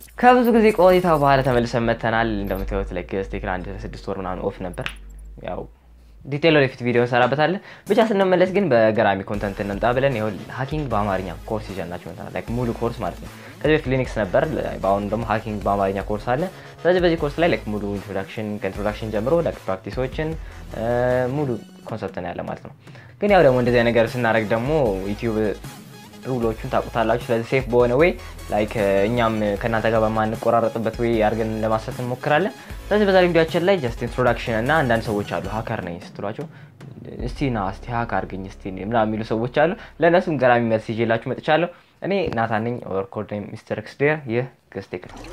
ከብዙ ጊዜ ቆይታ በኋላ ተመልሰን መተናል። እንደምታዩት ላይ ስቴክ አንድ ስድስት ወር ምናምን ኦፍ ነበር። ያው ዲቴል ወደፊት ቪዲዮ እንሰራበታለን። ብቻ ስንመለስ ግን በገራሚ ኮንተንት እንምጣ ብለን ይኸው ሀኪንግ በአማርኛ ኮርስ ይዘናችሁ መጥተናል። ላይክ ሙሉ ኮርስ ማለት ነው። ከዚህ በፊት ሊኒክስ ነበር፣ በአሁኑ ደግሞ ሀኪንግ በአማርኛ ኮርስ አለ። ስለዚህ በዚህ ኮርስ ላይ ላይክ ሙሉ ኢንትሮዳክሽን ከኢንትሮዳክሽን ጀምሮ ላይክ ፕራክቲሶችን ሙሉ ኮንሰፕት ነው ያለ ማለት ነው። ግን ያው ደግሞ እንደዚህ ነገር ስናደርግ ደግሞ ዩቲዩብ ሩሎቹን ታውቁታላችሁ። ስለዚህ ሴፍ በሆነ ወይ ላይክ እኛም ከእናንተ ጋር በማንቆራረጥበት ወይ አድርገን ለማሰት እንሞክራለን። ስለዚህ በዛሬ ቪዲዮችን ላይ ጀስት ኢንትሮዳክሽን እና አንዳንድ ሰዎች አሉ ሀከር ነኝ ስትሏቸው እስቲ ና እስቲ ሀክ አድርገኝ እስቲ ምናምን የሚሉ ሰዎች አሉ። ለእነሱም ገራሚ መልስ ይዤላችሁ መጥቻለሁ። እኔ ናታን ነኝ ኦር ኮድ ኔም ሚስተር ኤክስዴር። ይህ ገስቴክ ነው።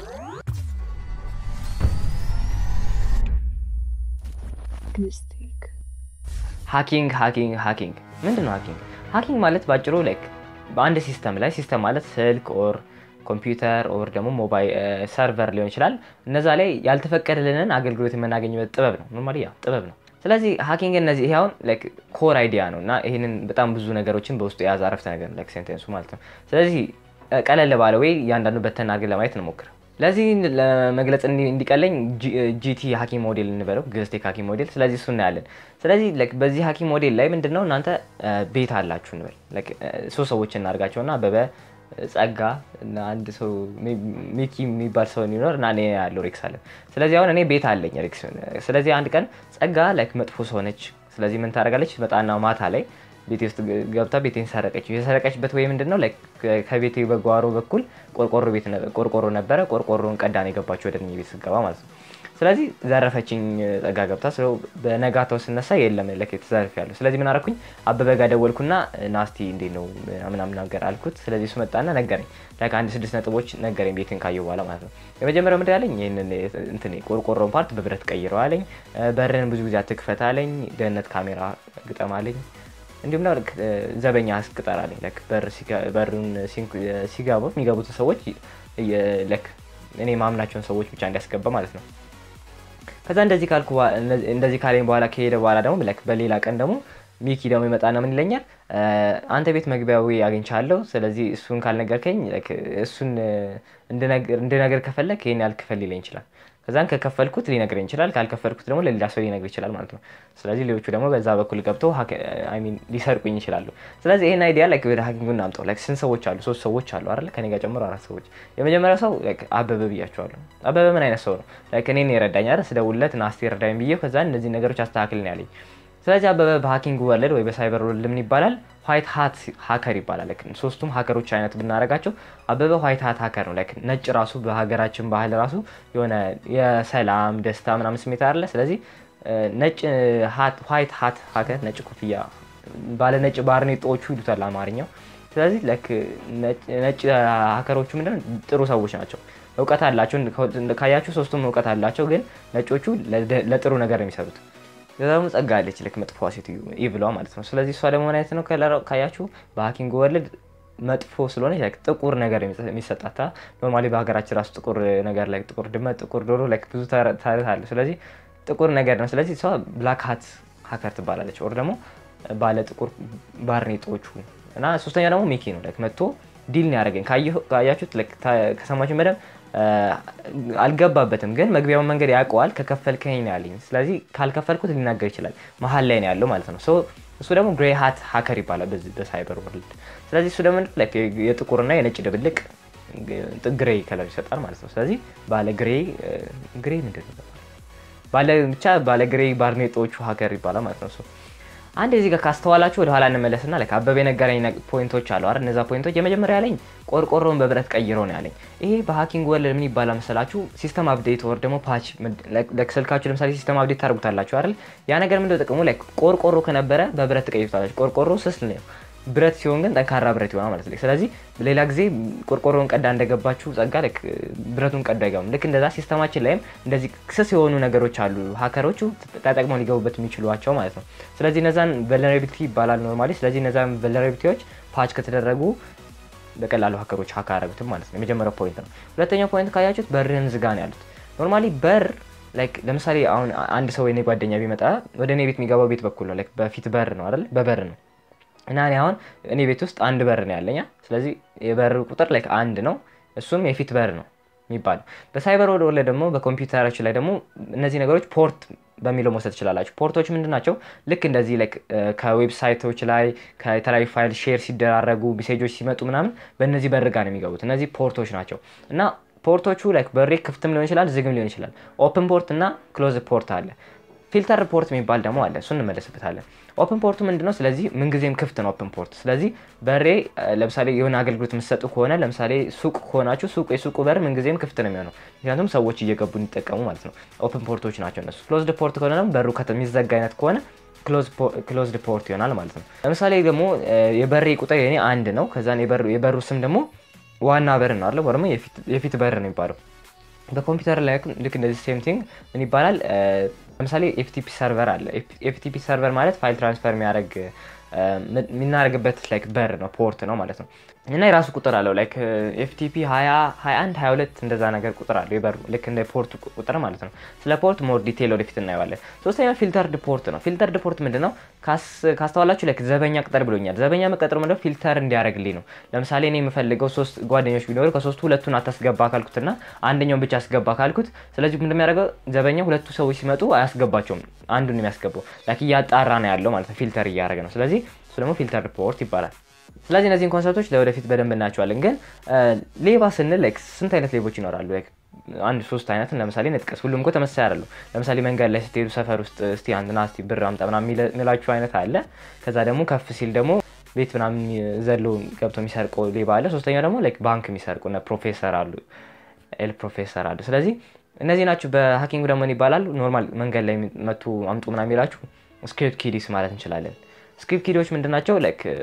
ሀኪንግ ሀኪንግ ሀኪንግ ምንድን ነው ሀኪንግ? ሀኪንግ ማለት ባጭሩ ላይክ በአንድ ሲስተም ላይ ሲስተም ማለት ስልክ ኦር ኮምፒውተር ኦር ደግሞ ሞባይል ሰርቨር ሊሆን ይችላል። እነዛ ላይ ያልተፈቀደልንን አገልግሎት የምናገኝበት ጥበብ ነው። ኖርማሊ ያ ጥበብ ነው። ስለዚህ ሀኪንግ እነዚህ ይሄ አሁን ላይክ ኮር አይዲያ ነው እና ይህንን በጣም ብዙ ነገሮችን በውስጡ የያዘ አረፍተ ነገር ላይክ ሴንቴንሱ ማለት ነው። ስለዚህ ቀለል ባለ ወይ እያንዳንዱ በተን አድርገን ለማየት እንሞክር። ለዚህ ለመግለጽ እንዲቀለኝ ጂቲ ሀኪም ሞዴል እንበለው ግስቴክ ሀኪም ሞዴል። ስለዚህ እሱ እናያለን። ስለዚህ በዚህ ሀኪም ሞዴል ላይ ምንድነው እናንተ ቤት አላችሁ እንበል ሶስት ሰዎች እናድርጋቸውና አበበ ጸጋ እና አንድ ሰው ሚኪ የሚባል ሰው ሊኖር እና እኔ ያለው ሬክስ አለ። ስለዚህ አሁን እኔ ቤት አለኝ ሬክስ። ስለዚህ አንድ ቀን ጸጋ ላይክ መጥፎ ሰው ነች። ስለዚህ ምን ታደርጋለች? መጣና ማታ ላይ ቤቴ ውስጥ ገብታ ቤቴን ሰረቀች። የሰረቀችበት ወይ ምንድን ነው ከቤቴ በጓሮ በኩል ቆርቆሮ ነበረ። ቆርቆሮን ቀዳን የገባችው ወደ እኔ ቤት ስገባ ማለት ነው። ስለዚህ ዘረፈችኝ ጸጋ ገብታ። በነጋታው ስነሳ የለም ለክ ተዘርፍ ያለሁ። ስለዚህ ምን አደረኩኝ? አበበ ጋር ደወልኩና ናስቲ እንዴት ነው ምናምን ነገር አልኩት። ስለዚህ እሱ መጣና ነገረኝ። ላይክ አንድ ስድስት ነጥቦች ነገረኝ ቤትን ካየሁ በኋላ ማለት ነው። የመጀመሪያው ምንድን ያለኝ ይህንን እንትን ቆርቆሮን ፓርት በብረት ቀይረው አለኝ። በርን ብዙ ጊዜ አትክፈት አለኝ። ደህንነት ካሜራ ግጠም አለኝ። እንዲሁም ና ዘበኛ አስቅጠር አለኝ። በሩን ሲገቡ የሚገቡትን ሰዎች ለክ እኔ ማምናቸውን ሰዎች ብቻ እንዲያስገባ ማለት ነው። ከዛ እንደዚህ ካልኩ እንደዚህ ካለኝ በኋላ ከሄደ በኋላ ደግሞ ለክ በሌላ ቀን ደግሞ ሚኪ ደግሞ ይመጣና ምን ይለኛል፣ አንተ ቤት መግቢያዊ አግኝቻለሁ። ስለዚህ እሱን ካልነገርከኝ እሱን እንድነገር ከፈለግ ይሄን ያህል ክፈል ሊለኝ ይችላል። ከዛን ከከፈልኩት ሊነግረኝ ይችላል። ካልከፈልኩት ደግሞ ለሌላ ሰው ሊነግር ይችላል ማለት ነው። ስለዚህ ሌሎቹ ደግሞ በዛ በኩል ገብተው ሊሰርቁኝ ይችላሉ። ስለዚህ ይህን አይዲያ ላይክ ወደ ሀኪንጉ እናምጠው። ላይክ ስንት ሰዎች አሉ? ሶስት ሰዎች አሉ አይደል? ከኔ ጋር ጨምሮ አራት ሰዎች። የመጀመሪያው ሰው አበበ ብያቸዋለሁ። አበበ ምን አይነት ሰው ነው? ላይክ እኔን የረዳኝ አይደል? ስደውልለት ናስቲ ረዳኝ ብዬ ከዛ እነዚህ ነገሮች አስተካክልን ያለኝ። ስለዚህ አበበ በሀኪንግ ወርልድ ወይ በሳይበር ወርልድ ምን ይባላል? ዋይት ሀት ሀከር ይባላል። ሶስቱም ሀከሮች አይነት ብናደርጋቸው አበበ ዋይት ሀት ሀከር ነው። ላይክ ነጭ ራሱ በሀገራችን ባህል ራሱ የሆነ የሰላም ደስታ ምናምን ስሜት አለ። ስለዚህ ነጭ ዋይት ሀት ሀከር ነጭ ኮፍያ ባለ ነጭ ባርኔጣዎቹ ይሉታል አማርኛው። ስለዚህ ላይክ ነጭ ሀከሮቹ ምንድን ጥሩ ሰዎች ናቸው። እውቀት አላቸው። ካያችሁ ሶስቱም እውቀት አላቸው። ግን ነጮቹ ለጥሩ ነገር ነው የሚሰሩት። ከዛ ደግሞ ጸጋ አለች ልክ መጥፎ ሴትዮ ኢቭሏ ማለት ነው። ስለዚህ እሷ ደግሞ ምን አይነት ነው ካያችሁ በሀኪንግ ወርልድ መጥፎ ስለሆነ ጥቁር ነገር የሚሰጣታ ኖርማሊ በሀገራችን ራሱ ጥቁር ነገር ላይ ጥቁር ድመት፣ ጥቁር ዶሮ ላይ ብዙ ታሪክ አለ። ስለዚህ ጥቁር ነገር ነው። ስለዚህ እሷ ብላክ ሀት ሀከር ትባላለች። ኦር ደግሞ ባለ ጥቁር ባርኔጦቹ እና ሶስተኛ ደግሞ ሚኪ ነው መጥቶ ዲል ነው ያደረገኝ። ካያችሁት ከሰማችሁ መደብ አልገባበትም ግን መግቢያውን መንገድ ያውቀዋል። ከከፈልከኝ ነው ያለኝ። ስለዚህ ካልከፈልኩት ሊናገር ይችላል። መሀል ላይ ነው ያለው ማለት ነው። እሱ ደግሞ ግሬ ሀት ሀከር ይባላል በዚህ በሳይበር ወርልድ። ስለዚህ እሱ ደግሞ የጥቁርና የነጭ ድብልቅ ግሬ ከለር ይሰጣል ማለት ነው። ስለዚህ ባለ ግሬ ግሬ ምንድን ነው ባለ ብቻ ባለ ግሬ ባርኔጦቹ ሀከር ይባላል ማለት ነው። አንድ እዚህ ጋር ካስተዋላችሁ ወደኋላ እንመለስና ላይክ አበበ የነገረኝ ፖይንቶች አሉ አይደል? እነዛ ፖይንቶች የመጀመሪያ ያለኝ ቆርቆሮን በብረት ቀይሮ ነው ያለኝ። ይሄ በሀኪንግ ወርልድ ምን ይባላል መሰላችሁ? ሲስተም አፕዴት ወር ደግሞ ፓች ስልካችሁ ለምሳሌ ሲስተም አፕዴት ታደርጉታላችሁ አይደል? ያ ነገር ምንድነው ጥቅሙ? ላይክ ቆርቆሮ ከነበረ በብረት ትቀይሩታላችሁ። ቆርቆሮ ስስ ነው ብረት ሲሆን ግን ጠንካራ ብረት ይሆናል ማለት ነው። ስለዚህ ሌላ ጊዜ ቆርቆሮን ቀዳ እንደገባችሁ ጸጋ ልክ ብረቱን ቀዳ አይገባም። ልክ እንደዛ ሲስተማችን ላይም እንደዚህ ስስ የሆኑ ነገሮች አሉ ሀከሮቹ ተጠቅመው ሊገቡበት የሚችሏቸው ማለት ነው። ስለዚህ እነዛን ቨልነራቢሊቲ ይባላል ኖርማሊ። ስለዚህ እነዛን ቨልነራቢሊቲዎች ፓች ከተደረጉ በቀላሉ ሀከሮች ሀካ ያደረጉትም ማለት ነው። የመጀመሪያው ፖይንት ነው። ሁለተኛው ፖይንት ካያችሁት በርህን ዝጋ ነው ያሉት። ኖርማሊ በር ላይክ ለምሳሌ አሁን አንድ ሰው የኔ ጓደኛ ቢመጣ ወደ እኔ ቤት የሚገባው ቤት በኩል ነው። ላይክ በፊት በር ነው አይደል? በበር ነው እና እኔ አሁን እኔ ቤት ውስጥ አንድ በር ነው ያለኛ። ስለዚህ የበር ቁጥር ላይክ አንድ ነው። እሱም የፊት በር ነው የሚባለው። በሳይበር ወር ላይ ደግሞ በኮምፒውተሮች ላይ ደግሞ እነዚህ ነገሮች ፖርት በሚለው መውሰድ ትችላላችሁ። ፖርቶች ምንድን ናቸው? ልክ እንደዚህ ላይክ ከዌብሳይቶች ላይ ከተለያዩ ፋይል ሼር ሲደራረጉ ሜሴጆች ሲመጡ ምናምን በእነዚህ በር ጋር ነው የሚገቡት። እነዚህ ፖርቶች ናቸው እና ፖርቶቹ ላይክ በሬ ክፍትም ሊሆን ይችላል፣ ዝግም ሊሆን ይችላል። ኦፕን ፖርት እና ክሎዝ ፖርት አለ። ፊልተር ፖርት የሚባል ደግሞ አለ። እሱ እንመለስበታለን። ኦፕን ፖርቱ ምንድን ነው? ስለዚህ ምንጊዜም ክፍት ነው ኦፕን ፖርት። ስለዚህ በሬ ለምሳሌ የሆነ አገልግሎት የምትሰጡ ከሆነ ለምሳሌ ሱቅ ከሆናችሁ ሱቅ የሱቁ በር ምንጊዜም ክፍት ነው የሚሆነው፣ ምክንያቱም ሰዎች እየገቡ እንዲጠቀሙ ማለት ነው። ኦፕን ፖርቶች ናቸው እነሱ። ክሎዝድ ፖርት ከሆነ ደግሞ በሩ የሚዘጋ አይነት ከሆነ ክሎዝድ ፖርት ይሆናል ማለት ነው። ለምሳሌ ደግሞ የበሬ ቁጥር የኔ አንድ ነው። ከዛን የበሩ ስም ደግሞ ዋና በር ነው አለ ደግሞ የፊት በር ነው የሚባለው። በኮምፒውተር ላይ ልክ እንደዚህ ሴም ቲንግ ምን ይባላል? ለምሳሌ ኤፍቲፒ ሰርቨር አለ። ኤፍቲፒ ሰርቨር ማለት ፋይል ትራንስፈር የሚያደርግ የሚናደርግበት ላይክ በር ነው ፖርት ነው ማለት ነው። እና የራሱ ቁጥር አለው ላይክ ኤፍቲፒ 21 22 እንደዛ ነገር ቁጥር አለው የበሩ ልክ እንደ ፖርት ቁጥር ማለት ነው። ስለ ፖርት ሞር ዲቴል ወደፊት እናየዋለን። ሶስተኛው ፊልተርድ ፖርት ነው። ፊልተርድ ፖርት ምንድን ነው? ካስተዋላችሁ ላይክ ዘበኛ ቅጠር ብሎኛል። ዘበኛ መቀጠሩ ምንድነው? ፊልተር እንዲያደርግልኝ ነው። ለምሳሌ እኔ የምፈልገው ሶስት ጓደኞች ቢኖሩ ከሶስቱ ሁለቱን አታስገባ ካልኩትና አንደኛውን ብቻ አስገባ ካልኩት፣ ስለዚህ ምንድን የሚያደርገው ዘበኛ ሁለቱ ሰዎች ሲመጡ አያስገባቸውም። አንዱን የሚያስገባው ላይክ እያጣራ ነው ያለው ማለት ነው። ፊልተር እያደረገ ነው። ስለዚህ እሱ ደግሞ ፊልተር ፖርት ይባላል። ስለዚህ እነዚህን ኮንሰፕቶች ለወደፊት በደንብ እናያቸዋለን። ግን ሌባ ስንል ላይክ ስንት አይነት ሌቦች ይኖራሉ? ላይክ አንድ ሶስት አይነትን ለምሳሌ ነጥቀስ። ሁሉም እኮ ተመሳሳይ አይደሉ። ለምሳሌ መንገድ ላይ ስትሄዱ ሰፈር ውስጥ እስቲ አንድና እስቲ ብር አምጣ ምናምን የሚላችሁ አይነት አለ። ከዛ ደግሞ ከፍ ሲል ደግሞ ቤት ምናምን ዘሎ ገብቶ የሚሰርቀው ሌባ አለ። ሶስተኛው ደግሞ ላይክ ባንክ የሚሰርቁ ፕሮፌሰር አሉ፣ ኤል ፕሮፌሰር አሉ። ስለዚህ እነዚህ ናቸው። በሀኪንግ ደግሞ ይባላሉ። ኖርማል መንገድ ላይ መቱ አምጡ ምናምን የሚላችሁ ስክሪፕት ኪዲስ ማለት እንችላለን። ስክሪፕት ኪዶች ምንድን ናቸው?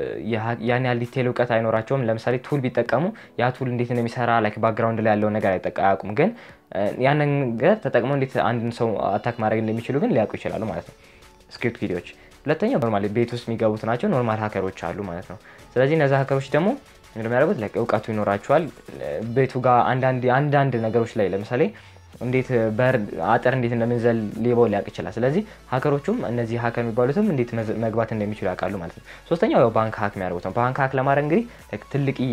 ያን ያህል ዲቴል እውቀት አይኖራቸውም። ለምሳሌ ቱል ቢጠቀሙ ያ ቱል እንዴት እንደሚሰራ ላይክ ባክግራውንድ ላይ ያለውን ነገር አያውቁም። ግን ያንን ነገር ተጠቅመው እንዴት አንድን ሰው አታክ ማድረግ እንደሚችሉ ግን ሊያውቁ ይችላሉ ማለት ነው ስክሪፕት ኪዶች። ሁለተኛው ኖርማል ቤት ውስጥ የሚገቡት ናቸው። ኖርማል ሀከሮች አሉ ማለት ነው። ስለዚህ እነዚ ሀከሮች ደግሞ እንደሚያደርጉት ላይክ እውቀቱ ይኖራቸዋል። ቤቱ ጋር አንዳንድ ነገሮች ላይ ለምሳሌ እንዴት በር አጥር እንዴት እንደምንዘል ሌባው ሊያውቅ ይችላል። ስለዚህ ሀከሮቹም እነዚህ ሀከር የሚባሉትም እንዴት መግባት እንደሚችሉ ያውቃሉ ማለት ነው። ሶስተኛው ያው ባንክ ሀክ የሚያደርጉት ነው። ባንክ ሀክ ለማድረግ እንግዲህ ትልቅዬ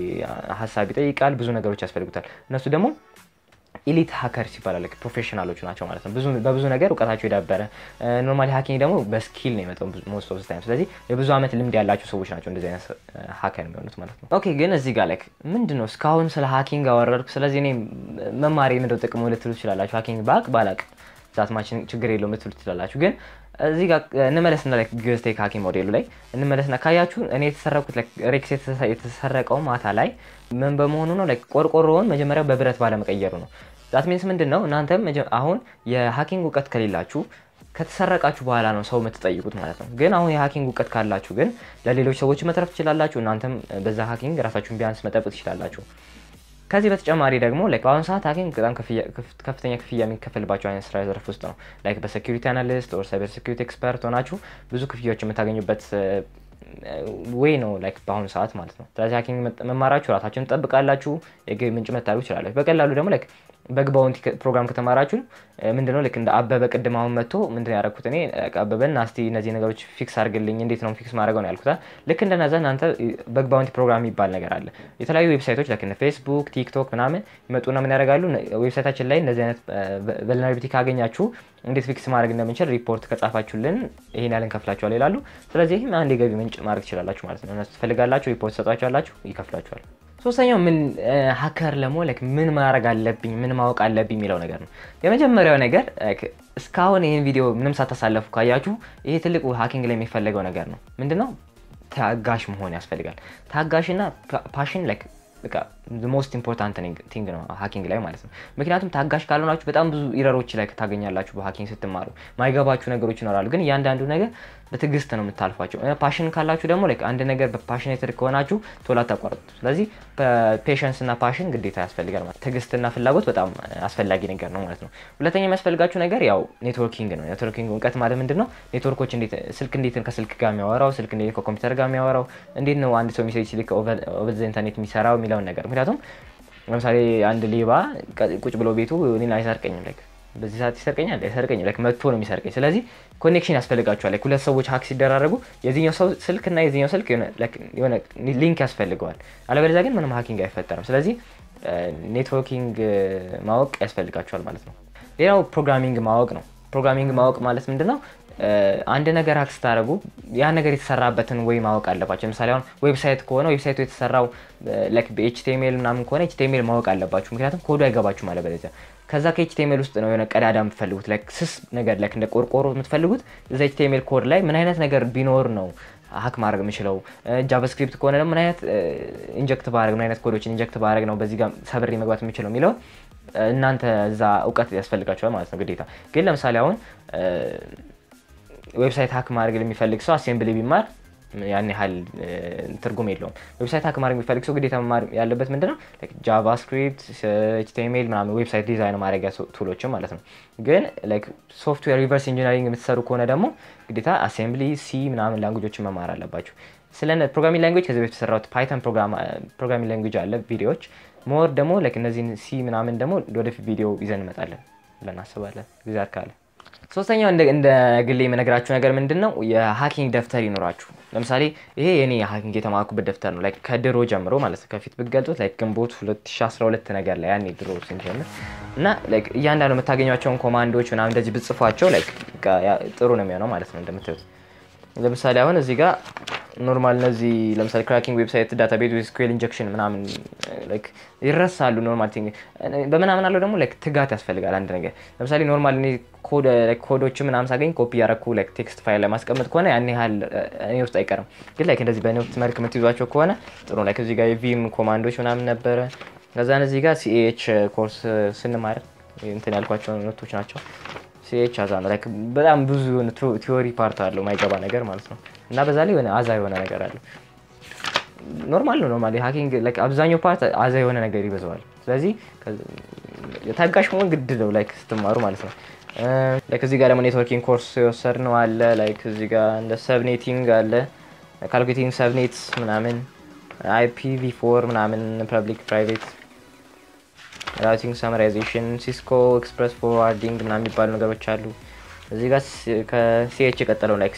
ሀሳብ ይጠይቃል፣ ብዙ ነገሮች ያስፈልጉታል። እነሱ ደግሞ ኢሊት ሀከርስ ይባላል። ፕሮፌሽናሎቹ ናቸው ማለት ነው። በብዙ ነገር እውቀታቸው የዳበረ ኖርማሊ ሀኪንግ ደግሞ በስኪል ነው የመጣው ሞስት ኦፍ ታይም። ስለዚህ የብዙ ዓመት ልምድ ያላቸው ሰዎች ናቸው እንደዚህ አይነት ሀከር የሚሆኑት ማለት ነው። ኦኬ ግን እዚህ ጋር ላይክ ምንድን ነው እስካሁን ስለ ሀኪንግ አወረድኩ። ስለዚህ እኔ መማሪ ምንድነው ጥቅሙ ልትሉ ትችላላችሁ። ሀኪንግ ባቅ ባላቅ ዛትማችን ችግር የለውም ልትሉ ትችላላችሁ። ግን እዚህ ጋር እንመለስና ግስቴክ ሀኪም ሞዴሉ ላይ እንመለስና ካያችሁ እኔ የተሰረኩት ሬክስ የተሰረቀው ማታ ላይ ምን በመሆኑ ነው? ቆርቆሮውን መጀመሪያ በብረት ባለመቀየሩ ነው። ዛት ሚንስ ምንድን ነው? እናንተም አሁን የሀኪንግ እውቀት ከሌላችሁ ከተሰረቃችሁ በኋላ ነው ሰው የምትጠይቁት ማለት ነው። ግን አሁን የሀኪንግ እውቀት ካላችሁ ግን ለሌሎች ሰዎች መትረፍ ትችላላችሁ። እናንተም በዛ ሀኪንግ ራሳችሁን ቢያንስ መጠበቅ ትችላላችሁ። ከዚህ በተጨማሪ ደግሞ በአሁኑ ሰዓት ሀኪንግ በጣም ከፍተኛ ክፍያ የሚከፈልባቸው አይነት ስራ ዘርፍ ውስጥ ነው። ላይክ በሴኪሪቲ አናሊስት ኦር ሳይበር ሴኪሪቲ ኤክስፐርት ሆናችሁ ብዙ ክፍያዎች የምታገኙበት ዌይ ነው ላይክ በአሁኑ ሰዓት ማለት ነው። ስለዚህ ሀኪንግ መማራችሁ ራሳችሁን ትጠብቃላችሁ፣ የገቢ ምንጭ መታደርጉ ይችላላችሁ። በቀላሉ ደግሞ ላይክ በግ ባውንቲ ፕሮግራም ከተማራችሁ ምንድነው ልክ እንደ አበበ ቅድም አሁን መጥቶ ምንድን ያደረኩት እኔ አበበን ናስቲ እነዚህ ነገሮች ፊክስ አድርግልኝ እንዴት ነው ፊክስ ማድረገው ነው ያልኩት። ልክ እንደነዛ እናንተ በግ ባውንቲ ፕሮግራም የሚባል ነገር አለ። የተለያዩ ዌብሳይቶች ላይክ ፌስቡክ፣ ቲክቶክ ምናምን ይመጡና ምን ያደርጋሉ ዌብሳይታችን ላይ እንደዚህ አይነት ቨልነራቢሊቲ ካገኛችሁ እንዴት ፊክስ ማድረግ እንደምንችል ሪፖርት ከጻፋችሁልን ይሄን ያህል እንከፍላችኋል ይላሉ። ስለዚህ አንድ የገቢ ምንጭ ማድረግ ትችላላችሁ ማለት ነው። እነሱ ትፈልጋላችሁ፣ ሪፖርት ሰጧችኋላችሁ፣ ይከፍላችኋል። ሶስተኛው ምን ሀከር ለመሆን ላይክ ምን ማድረግ አለብኝ ምን ማወቅ አለብኝ የሚለው ነገር ነው። የመጀመሪያው ነገር እስካሁን ይህን ቪዲዮ ምንም ሳታሳለፉ ካያችሁ ይሄ ትልቁ ሀኪንግ ላይ የሚፈለገው ነገር ነው። ምንድነው? ታጋሽ መሆን ያስፈልጋል። ታጋሽና ፓሽን ላይክ በቃ ሞስት ኢምፖርታንት ቲንግ ነው ሀኪንግ ላይ ማለት ነው። ምክንያቱም ታጋሽ ካልሆናችሁ በጣም ብዙ ኢረሮች ላይ ታገኛላችሁ። በሀኪንግ ስትማሩ ማይገባችሁ ነገሮች ይኖራሉ፣ ግን እያንዳንዱ ነገር በትዕግስት ነው የምታልፏቸው። ፓሽን ካላችሁ ደግሞ አንድ ነገር በፓሽኔትድ ከሆናችሁ ቶሎ አታቋርጡ። ስለዚህ ፔሽንስ እና ፓሽን ግዴታ ያስፈልጋል ማለት ትዕግስትና ፍላጎት በጣም አስፈላጊ ነገር ነው ማለት ነው። ሁለተኛ የሚያስፈልጋችሁ ነገር ያው ኔትወርኪንግ ነው። ኔትወርኪንግ እውቀት ማለት ምንድን ነው? ኔትወርኮች ስልክ እንዴት ከስልክ ጋር የሚያወራው፣ ስልክ እንዴት ከኮምፒውተር ጋር የሚያወራው፣ እንዴት ነው አንድ ሰው ሜሴጅ ሲልክ ኦቨር ዘ ኢንተርኔት የሚሰራው የሚለውን ነገር ምክንያቱም ለምሳሌ አንድ ሌባ ቁጭ ብሎ ቤቱ እኔን አይሰርቀኝም ላይክ በዚህ ሰዓት ይሰርቀኛል አይሰርቀኝም ላይክ መጥቶ ነው የሚሰርቀኝ። ስለዚህ ኮኔክሽን ያስፈልጋቸዋል። ላይክ ሁለት ሰዎች ሀክ ሲደራረጉ የዚህኛው ሰው ስልክ እና የዚህኛው ስልክ የሆነ ሊንክ ያስፈልገዋል። አለበለዚያ ግን ምንም ሀኪንግ አይፈጠርም። ስለዚህ ኔትወርኪንግ ማወቅ ያስፈልጋቸዋል ማለት ነው። ሌላው ፕሮግራሚንግ ማወቅ ነው። ፕሮግራሚንግ ማወቅ ማለት ምንድን ነው? አንድ ነገር ሀክ ስታደርጉ ያ ነገር የተሰራበትን ወይ ማወቅ አለባቸው። ለምሳሌ አሁን ዌብሳይት ከሆነ ዌብሳይቱ የተሰራው በኤችቲኤምኤል ምናምን ከሆነ ኤችቲኤምኤል ማወቅ አለባችሁ። ምክንያቱም ኮዱ አይገባችሁ ማለት በለዚያ ከዛ ከኤችቲኤምኤል ውስጥ ነው የሆነ ቀዳዳ የምትፈልጉት ላይክ ስስ ነገር ላይክ እንደ ቆርቆሮ የምትፈልጉት እዛ ኤችቲኤምኤል ኮድ ላይ ምን አይነት ነገር ቢኖር ነው ሀክ ማድረግ የምችለው። ጃቫስክሪፕት ከሆነ ደግሞ ምን አይነት ኢንጀክት ባረግ ምን አይነት ኮዶችን ኢንጀክት ባረግ ነው በዚህ ጋር ሰብሬ መግባት የምችለው የሚለው እናንተ እዛ እውቀት ያስፈልጋቸዋል ማለት ነው ግዴታ። ግን ለምሳሌ አሁን ዌብሳይት ሀክ ማድረግ ለሚፈልግ ሰው አሴምብሊ ቢማር ያን ያህል ትርጉም የለውም። ዌብሳይት ሀክ ማድረግ የሚፈልግ ሰው ግዴታ መማር ያለበት ምንድነው ጃቫስክሪፕት፣ ኤችቲኤምኤል ምናምን ዌብሳይት ዲዛይን ማድረጊያ ቱሎችን ማለት ነው። ግን ሶፍትዌር ሪቨርስ ኢንጂነሪንግ የምትሰሩ ከሆነ ደግሞ ግዴታ አሴምብሊ፣ ሲ ምናምን ላንጉጆችን መማር አለባችሁ። ስለ ፕሮግራሚንግ ላንጉጅ ከዚህ በፊት የተሰራሁት ፓይተን ፕሮግራሚንግ ላንጉጅ አለ ቪዲዮዎች ሞር ደግሞ እነዚህን ሲ ምናምን ደግሞ ወደፊት ቪዲዮ ይዘን እንመጣለን ብለን እናስባለን ጊዜ ካለ ሶስተኛው እንደ ግሌ የምነግራችሁ ነገር ምንድን ነው? የሀኪንግ ደብተር ይኖራችሁ። ለምሳሌ ይሄ የኔ የሀኪንግ የተማርኩበት ደብተር ነው። ከድሮ ጀምሮ ማለት ነው። ከፊት ብትገልጡት ግንቦት 2012 ነገር ላይ ያኔ ድሮ ስንጀምር እና እያንዳንዱ የምታገኟቸውን ኮማንዶዎች ምናምን እንደዚህ ብጽፏቸው ጥሩ ነው የሚሆነው ማለት ነው። እንደምታዩት ለምሳሌ አሁን እዚህ ጋር ኖርማል እነዚህ ለምሳሌ ክራኪንግ ዌብሳይት ዳታቤዝ ስኩዌል ኢንጀክሽን ምናምን ይረሳሉ። ኖርማል ቲንግ በምናምን አለው ደግሞ ትጋት ያስፈልጋል። አንድ ነገር ለምሳሌ ኖርማል ኮዶች ምናምን ሳገኝ ኮፒ ያረኩ ቴክስት ፋይል ላይ ማስቀመጥ ከሆነ ያን ያህል እኔ ውስጥ አይቀርም። ግን ላይክ እንደዚህ በኖት መልክ የምትይዟቸው ከሆነ ጥሩ ነው። እዚህ ጋር የቪም ኮማንዶች ምናምን ነበረ። ከዛን እዚህ ጋር ሲኤች ኮርስ ስንማር እንትን ያልኳቸው ኖቶች ናቸው። ሲኤች አዛ ነው። በጣም ብዙ ቲዎሪ ፓርት አለው ማይገባ ነገር ማለት ነው። እና በዛ ላይ የሆነ አዛ የሆነ ነገር አለው። ኖርማል ነው። ኖርማል ሀኪንግ አብዛኛው ፓርት አዛ የሆነ ነገር ይበዛዋል። ስለዚህ ታጋሽ መሆን ግድ ነው ላይክ ስትማሩ ማለት ነው። ላይክ እዚህ ጋር ደግሞ ኔትወርኪንግ ኮርስ የወሰድነው አለ። ላይክ እዚህ ጋር እንደ ሰብኔቲንግ አለ፣ ካልኩሌቲንግ ሰብኔትስ ምናምን፣ አይፒቪ ፎር ምናምን፣ ፐብሊክ ፕራይቬት ራውቲንግ ሰመራይዜሽን፣ ሲስኮ ኤክስፕረስ ፎርዋርዲንግ ምናምን የሚባሉ ነገሮች አሉ። እዚህ ጋር ከሲኤች የቀጠለው ላይክ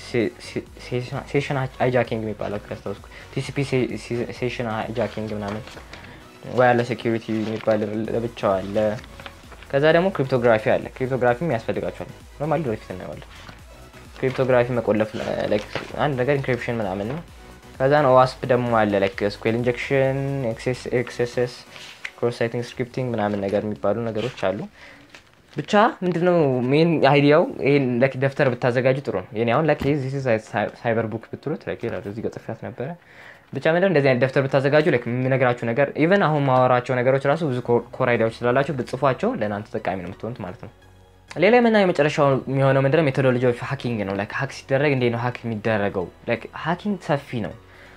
ሴሽን ሃይጃኪንግ የሚባለው ካስታውስኩ ቲሲፒ ሴሽን ሃይጃኪንግ ምናምን ወይ ያለ ሴኪሪቲ የሚባል ለብቻው አለ። ከዛ ደግሞ ክሪፕቶግራፊ አለ። ክሪፕቶግራፊም ያስፈልጋቸዋል። ኖርማሊ ወደፊት እናየዋለን። ክሪፕቶግራፊ መቆለፍ አንድ ነገር ኢንክሪፕሽን ምናምን ነው። ከዛ ነው ዋስፕ ደግሞ አለ ላይክ ስኩዌል ኢንጀክሽን፣ ኤክስኤስኤስ፣ ክሮስ ሳይቲንግ ስክሪፕቲንግ ምናምን ነገር የሚባሉ ነገሮች አሉ። ብቻ ምንድነው ሜን አይዲያው ይሄን ላይክ ደብተር ብታዘጋጁ ጥሩ ነው። የኔ አሁን ላይክ ዚስ ሳይበር ቡክ ብትሉት ላይክ ይላል እዚህ ጋር ጽፌያት ነበረ። ብቻ ምንድነው እንደዚህ አይነት ደብተር ብታዘጋጁ ላይክ የምነግራችሁ ነገር ኢቨን አሁን ማወራቸው ነገሮች ራሱ ብዙ ኮር አይዲያዎች ስላላቸው ብጽፏቸው ለእናንተ ተጠቃሚ ነው የምትሆኑት ማለት ነው። ሌላ የምናየው የመጨረሻው የሚሆነው ምንድነው ሜቶዶሎጂ ኦፍ ሀኪንግ ነው። ላይክ ሀክ ሲደረግ እንዴት ነው ሀክ የሚደረገው? ላይክ ሀኪንግ ሰፊ ነው።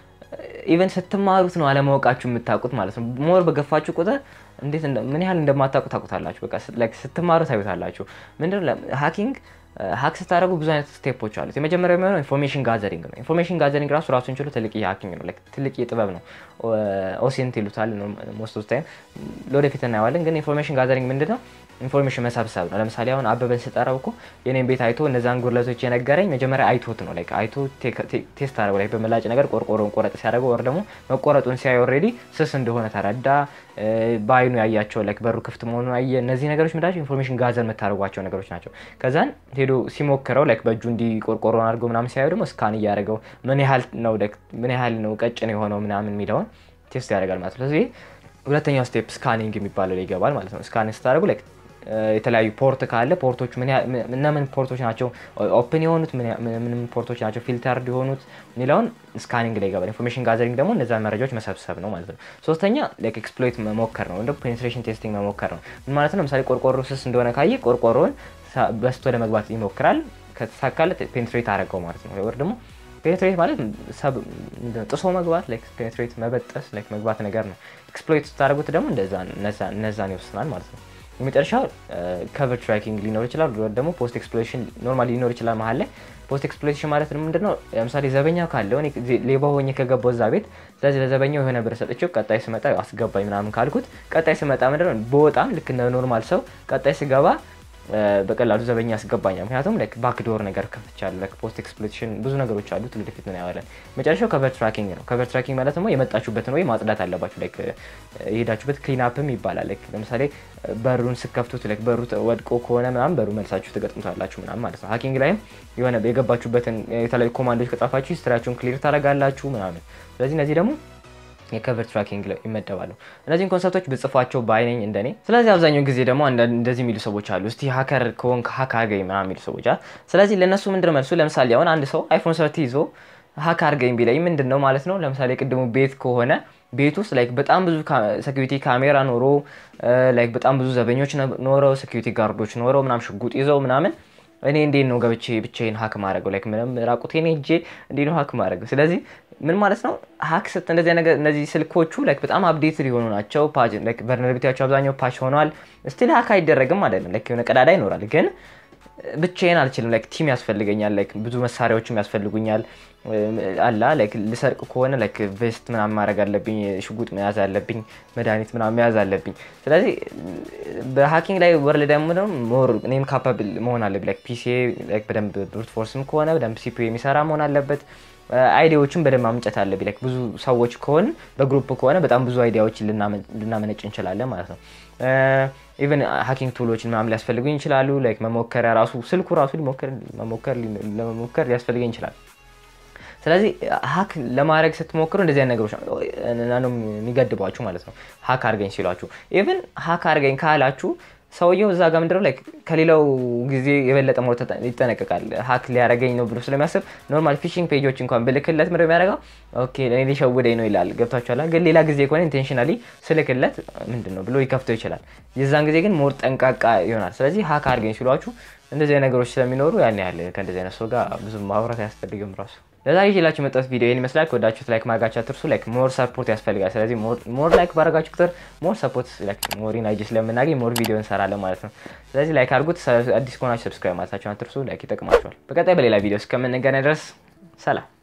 ኢቨን ስትማሩት ነው አለማወቃችሁ የምታውቁት ማለት ነው። ሞር በገፋችሁ ቁጥር እንዴት ምን ያህል እንደማታውቁ ታውቁታላችሁ። በቃ ስትማሩ ታዩታላችሁ። ምንድነው ሀኪንግ ሀክ ስታደረጉ ብዙ አይነት ስቴፖች አሉት። የመጀመሪያው የሚሆነው ኢንፎርሜሽን ጋዘሪንግ ነው። ኢንፎርሜሽን ጋዘሪንግ ራሱ ራሱን ችሎ ትልቅ ሀኪንግ ነው። ትልቅ ጥበብ ነው። ኦሴንት ይሉታል ሞስት ኦፍ ታይም። ለወደፊት እናየዋለን። ግን ኢንፎርሜሽን ጋዘሪንግ ምንድን ነው? ኢንፎርሜሽን መሰብሰብ ነው። ለምሳሌ አሁን አበበን ስጠራው እኮ የኔን ቤት አይቶ እነዛን ጉድለቶች የነገረኝ መጀመሪያ አይቶት ነው። ላይክ አይቶ ቴስት አደረገው። ላይ በመላጭ ነገር ቆርቆሮን ቆረጥ ሲያደርገው ወር ደግሞ መቆረጡን ሲያይ ኦልሬዲ ስስ እንደሆነ ተረዳ። በአይኑ ያያቸው ላይክ በሩ ክፍት መሆኑን አየ። እነዚህ ነገሮች ምንዳቸው ኢንፎርሜሽን ጋዘር የምታደርጓቸው ነገሮች ናቸው። ከዛን ሄዶ ሲሞክረው ላይክ በእጁ እንዲ ቆርቆሮን አድርገው ምናምን ሲያዩ ደግሞ ስካን እያደረገው ምን ያህል ነው ምን ያህል ነው ቀጭን የሆነው ምናምን የሚለውን ቴስት ያደርጋል ማለት ነው። ስለዚህ ሁለተኛው ስቴፕ ስካኒንግ የሚባለው ላይ ይገባል ማለት ነው። ስካን ስታደርጉ ላይክ የተለያዩ ፖርት ካለ ፖርቶች እነምን ፖርቶች ናቸው ኦፕን የሆኑት ምንም ፖርቶች ናቸው ፊልተርድ የሆኑት የሚለውን ስካኒንግ ላይ ይገባል። ኢንፎርሜሽን ጋዘሪንግ ደግሞ እነዛ መረጃዎች መሰብሰብ ነው ማለት ነው። ሶስተኛ ላይክ ኤክስፕሎይት መሞከር ነው፣ እንደ ፔኔትሬሽን ቴስቲንግ መሞከር ነው። ምን ማለት ነው? ለምሳሌ ቆርቆሮ ስስ እንደሆነ ካየ ቆርቆሮን በስቶ ለመግባት ይሞክራል። ከተሳካለት ፔኔትሬት አደረገው ማለት ነው። ወር ደግሞ ፔኔትሬት ማለት ጥሶ መግባት ፔኔትሬት መበጠስ መግባት ነገር ነው። ኤክስፕሎይት ስታደርጉት ደግሞ እነዛን ይወስናል ማለት ነው። የመጨረሻው ከቨር ትራኪንግ ሊኖር ይችላል፣ ደግሞ ፖስት ኤክስፕሎሬሽን ኖርማል ሊኖር ይችላል መሀል ላይ። ፖስት ኤክስፕሎሬሽን ማለት ምንድነው? ለምሳሌ ዘበኛው ካለው ሌባ ሆኜ ከገባው እዛ ቤት፣ ስለዚህ ለዘበኛው የሆነ ብር ሰጥቼው ቀጣይ ስመጣ አስገባኝ ምናምን ካልኩት፣ ቀጣይ ስመጣ ምንድነው በወጣም ልክ እንደ ኖርማል ሰው ቀጣይ ስገባ በቀላሉ ዘበኛ ያስገባኛል። ምክንያቱም ላይክ ባክዶር ነገር ከፍቻለሁ። ላይክ ፖስት ኤክስፕሎይቴሽን ብዙ ነገሮች አሉት። ወደፊት ምን ያዋለን። መጨረሻው ከቨር ትራኪንግ ነው። ከቨር ትራኪንግ ማለት ደግሞ የመጣችሁበትን ወይ ማጽዳት አለባችሁ። ላይክ የሄዳችሁበት ክሊን አፕም ይባላል። ላይክ ለምሳሌ በሩን ስከፍቱት ላይክ በሩ ወድቆ ከሆነ ምናምን በሩ መልሳችሁ ትገጥሙታላችሁ ምናምን ማለት ነው። ሀኪንግ ላይም የሆነ የገባችሁበትን የተለያዩ ኮማንዶች ከጻፋችሁ ሂስትሪያችሁን ክሊር ታደርጋላችሁ ምናምን። ስለዚህ እነዚህ ደግሞ የከቨር ትራኪንግ ላይ ይመደባሉ። እነዚህን ኮንሰፕቶች ብጽፏቸው ባይነኝ እንደኔ። ስለዚህ አብዛኛውን ጊዜ ደግሞ እንደዚህ የሚሉ ሰዎች አሉ፣ እስቲ ሀከር ከሆንክ ሀክ አድርገኝ ምናምን የሚሉ ሰዎች አሉ። ስለዚህ ለእነሱ ምንድን ነው መልሱ? ለምሳሌ አሁን አንድ ሰው አይፎን ሰርቲ ይዞ ሀክ አድርገኝ ቢለኝ ምንድን ነው ማለት ነው? ለምሳሌ ቅድሙ ቤት ከሆነ ቤት ውስጥ ላይክ በጣም ብዙ ሴኪሪቲ ካሜራ ኖሮ ላይክ በጣም ብዙ ዘበኞች ኖረው ሴኪሪቲ ጋርዶች ኖረው ምናምን ሽጉጥ ይዘው ምናምን እኔ እንዴት ነው ገብቼ ብቻዬን ሀክ ማድረገው? ላይክ ምንም ራቁቴን ሄጄ እንዴት ነው ሀክ ማድረገው? ስለዚህ ምን ማለት ነው ሀክ ስት እንደዚህ ነገር እነዚህ ስልኮቹ ላይክ በጣም አፕዴት ሊሆኑ ናቸው። ፓጅ ላይክ ቨርነራቢሊቲያቸው አብዛኛው ፓች ሆነዋል። ስቲል ሀክ አይደረግም አይደለም። ላይክ የሆነ ቀዳዳ ይኖራል ግን ብቻዬን አልችልም። ላይክ ቲም ያስፈልገኛል። ላይክ ብዙ መሳሪያዎችም ያስፈልጉኛል። አላ ላይክ ልሰርቅ ከሆነ ላይክ ቬስት ምናምን ማድረግ አለብኝ፣ ሽጉጥ መያዝ አለብኝ፣ መድኃኒት ምናምን መያዝ አለብኝ። ስለዚህ በሀኪንግ ላይ ወርልድ ደግሞ ሞር እኔም ካፓብል መሆን አለብኝ። ላይክ ፒሲ ላይክ በደንብ ብሩት ፎርስም ከሆነ በደንብ ሲፒ የሚሰራ መሆን አለበት። አይዲያዎችን በደንብ ማምጨት አለብኝ። ላይክ ብዙ ሰዎች ከሆን በግሩፕ ከሆነ በጣም ብዙ አይዲያዎችን ልናመነጭ እንችላለን ማለት ነው። ኢቨን ሀኪንግ ቱሎችን ምናምን ሊያስፈልጉኝ ይችላሉ። ላይክ መሞከሪያ ራሱ ስልኩ ራሱ ለመሞከር ሊያስፈልገኝ ይችላል። ስለዚህ ሀክ ለማድረግ ስትሞክሩ እንደዚህ አይነት ነገሮች ነው የሚገድቧችሁ ማለት ነው። ሀክ አድርገኝ ሲሏችሁ ኢቨን ሀክ አድርገኝ ካላችሁ ሰውየው እዛ ጋር ምንድነው ላይክ ከሌላው ጊዜ የበለጠ ሞር ይጠነቀቃል። ሀክ ሊያደርገኝ ነው ብሎ ስለሚያስብ ኖርማል ፊሽንግ ፔጆች እንኳን ብልክለት ምንድነው የሚያደርገው? ኦኬ ለእኔ ሊሸውደኝ ነው ይላል። ገብቷችኋል? ግን ሌላ ጊዜ ከሆነ ኢንቴንሽናሊ ስልክለት ምንድን ነው ብሎ ይከፍተው ይችላል። የዛን ጊዜ ግን ሞር ጠንቃቃ ይሆናል። ስለዚህ ሀክ አድርገኝ ሲሏችሁ እንደዚህ ነገሮች ስለሚኖሩ ያን ያህል ከእንደዚህ አይነት ሰው ጋር ብዙ ማውራት አያስፈልግም ራሱ ለዛሬ ይዤላችሁ የመጣሁት ቪዲዮ ይህን ይመስላል። ከወዳችሁት ላይክ ማድረጋችሁ አትርሱ። ላይክ ሞር ሰፖርት ያስፈልጋል። ስለዚህ ሞር ላይክ ባደረጋችሁ ቁጥር ሞር ሰፖርት ሞር ኢናርጂ ስለምናገኝ ሞር ቪዲዮ እንሰራለን ማለት ነው። ስለዚህ ላይክ አድርጉት። አዲስ ከሆናችሁ ሰብስክራይብ ማለታችሁን አትርሱ። ላይክ ይጠቅማችኋል። በቀጣይ በሌላ ቪዲዮ እስከምንገናኝ ድረስ ሰላም።